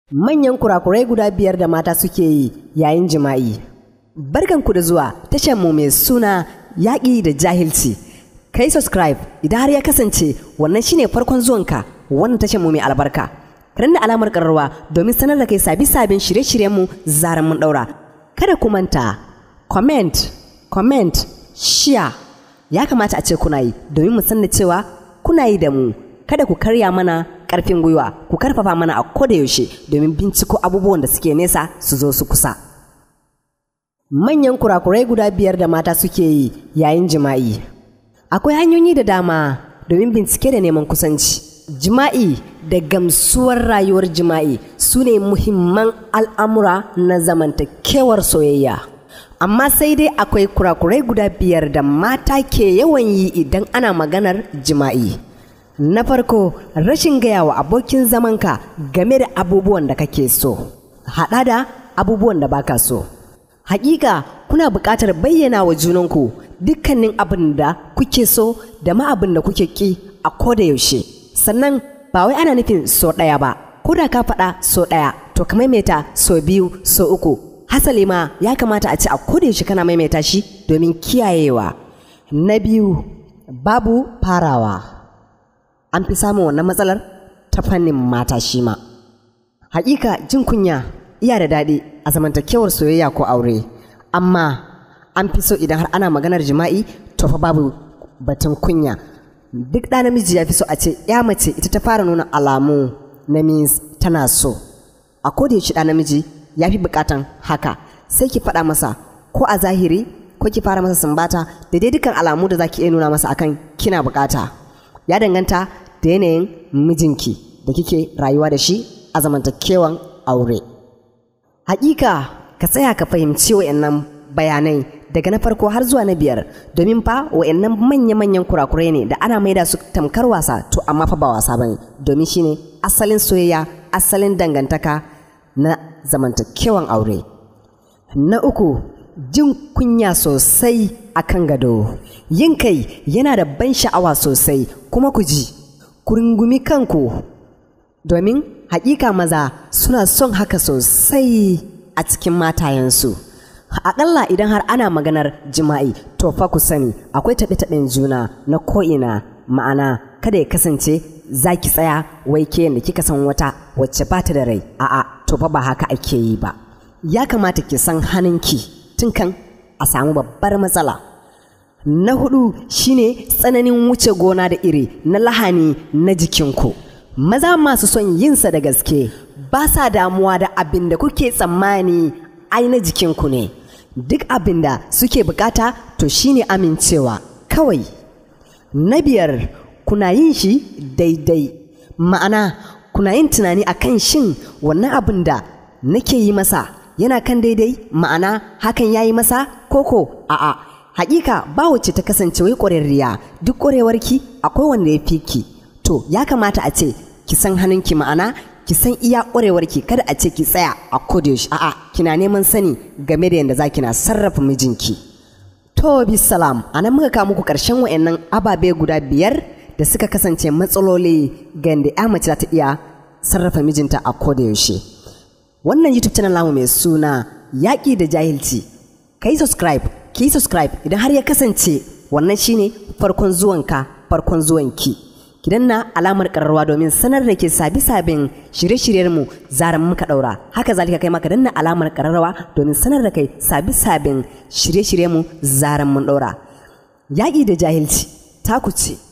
Manyan kurakurai guda biyar da mata suke yi yayin jima'i. Barkanku da zuwa tashar mu mai suna yaƙi da jahilci. Kai subscribe idan har ya kasance wannan shine farkon zuwanka wannan tashar mu mai albarka. Karan da alamar ƙararwa domin sanar da kai sabi sabin shirye-shiryen mu zaran mun ɗaura. Kada ku manta comment, comment, share ya kamata a ce kuna yi domin mu san da cewa kuna yi da mu. Kada ku karya mana karfin gwiwa ku karfafa mana a koda yaushe domin binciko abubuwan da suke nesa su zo su kusa manyan kurakurai guda biyar da mata suke yi yayin jima'i akwai hanyoyi da dama domin bincike da neman kusanci jima'i da gamsuwar rayuwar jima'i su ne muhimman al'amura na zamantakewar soyayya amma sai dai akwai kurakurai guda biyar da mata ke yawan yi idan ana maganar jima'i Na farko, rashin gaya wa abokin zamanka game da abubuwan da kake so, haɗa da abubuwan da baka so. Hakika kuna buƙatar bayyana wa junanku dukkanin abin da kuke so da ma abin da kuke ƙi a koda yaushe. Sannan ba wai ana nufin so ɗaya ba, ko da ka faɗa so ɗaya, to ka maimaita so biyu, so uku. Hasali ma ya kamata a ce a koda yaushe kana maimaita shi domin kiyayewa. Na biyu, babu farawa. an fi samun wannan matsalar ta fannin mata shi ma. Hakika jin kunya iya da daɗi a zamantakewar soyayya ko aure, amma an fi so idan har ana maganar jima'i to fa babu batun kunya. Duk ɗa namiji ya fi so a ce ya mace ita ta fara nuna alamu na means tana so. A koda yaushe ɗa namiji ya fi buƙatan haka sai ki faɗa masa ko a zahiri ko ki fara masa sumbata da dai dukkan alamu da za ki iya nuna masa akan kina buƙata. ya danganta da yanayin mijinki da kike rayuwa da shi a zamantakewan aure. Hakika ka tsaya ka fahimci wa'annan bayanai daga na farko har zuwa na biyar domin fa wa'annan manya-manyan kurakurai ne da ana maida su tamkar wasa to amma fa ba wasa bane domin shine asalin soyayya asalin dangantaka na zamantakewan aure. Na uku jin kunya sosai a kan gado yin kai yana da ban sha'awa sosai kuma ku ji ku rungumi kanku domin haƙiƙa maza suna son haka sosai a cikin matayensu aƙalla idan har ana maganar jima'i to fa ku sani akwai taɓe-taɓen juna na ko'ina ma'ana kada ya kasance za ki tsaya wai ke da kika san wata wacce ba ta da rai a'a to fa ba haka ake yi ba ya kamata ki san hannunki tun kan a samu babbar matsala. Na hudu shine tsananin wuce gona da iri na lahani na jikinku. Maza masu son yinsa da gaske ba sa damuwa da abin da kuke tsammani ai na jikinku ne. Duk abin da suke bukata to shine amincewa kawai. Na biyar kuna yin shi daidai. Ma'ana kuna yin tunani akan shin wannan abin da nake yi masa yana kan daidai ma'ana hakan ya yi masa koko a'a hakika ba wacce ta kasance wai ƙwararriya duk ƙwarewarki akwai wanda ya fi ki to ya kamata a ce ki san hannunki ma'ana ki san iya ƙwarewarki kada a ce ki tsaya a kodayaushe a'a kina neman sani game da yadda za kina sarrafa mijinki to bisalam a nan muka kawo muku ƙarshen wa'annan ababe guda biyar da suka kasance matsaloli ga yadda ya mace za ta iya sarrafa mijinta a kodayaushe. wannan youtube channel namu mai suna yaƙi da jahilci ka yi subscribe ki yi subscribe idan har ya kasance wannan shine farkon zuwanka farkon zuwanki ki danna alamar ƙararrawa domin sanar da ke sabi sabin shirye-shiryenmu zaran muka ɗaura haka zalika kai maka danna alamar ƙararrawa domin sanar da kai sabi sabin shirye-shiryenmu zaran mun ɗaura yaƙi da jahilci taku ce